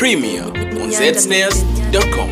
Premier on zsnares.com.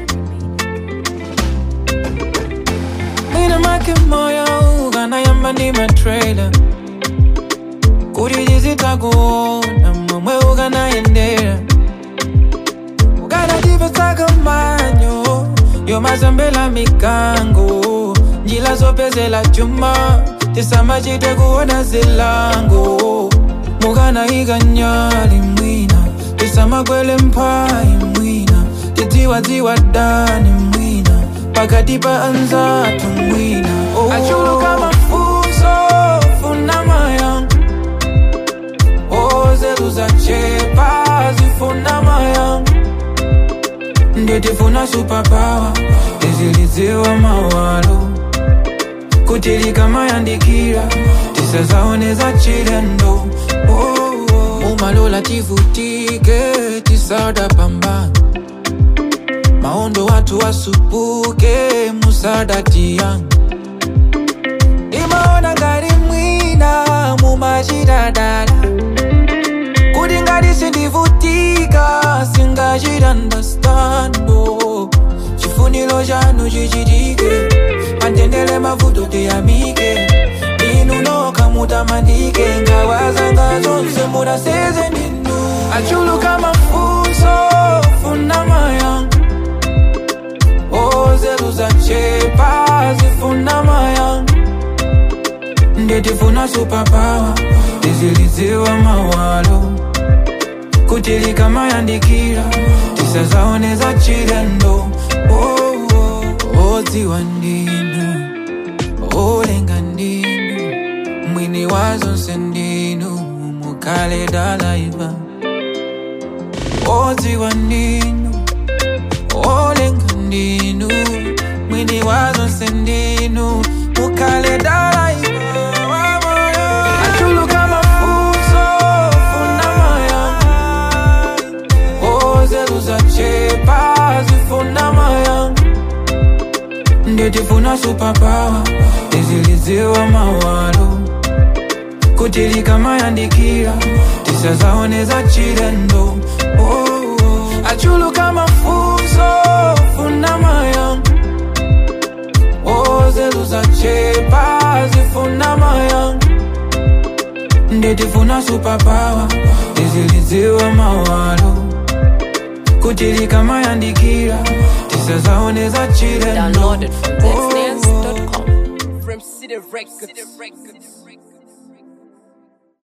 Mwina make moyo ukanayamba ndi matrailer kuti tizitakuona momwe ukanayendera ukanatipetsaka manyo yomazambela mikango njila zopezela chuma tisamachite kuona zilango mukanayika nyali mwina tisamakwele mphayi mwina tidziwadziwa dani mwina pakati pa anzathu mwina oh. achuluka mafunso funama yangu ozetu zachepa zifunama yangu nditifuna superpower tizilidziwa mawalo kuti likamayandikira tisazaoneza chilendo oh, oh. umalola tivutike tisada pambana maondo watu wasupuke musadati yangu imaona ngati mwina mumachitadala kuti ngati sindivutika singachitandastando chifuniro chanu chichitike pandendele mavuto tiyamike inu nokha mutamandike ngawazanga zonse mudaseze ninu achuluka mafunso funama yangu ozetu zachepa zifunama yangu nditifuna superpower tizilidziwa mawalo kuti likamayandikira tisazaoneza chilendo oh, oh. odziwa ndinu olenga ndinu mwini wa zonse ndinu mukale dalaiva odziwa ndinu olenga ndinu mwini wa zonse ndinu mukale dalaiva achuluka mafunso funama yangu ozetu zachepa zifunama yangu nditifuna superpower tizilidziwa mawalo kuti likamayandikira tisazaoneza chilendo oh, oh. achuluka mafunso funama yangu ozetu zachepa zifunama yangu nditifuna superpower tizilidziwa mawalo kuti likamayandikira tisazaoneza chilendo Downloaded from oh, oh. zsnares.com. From City Records.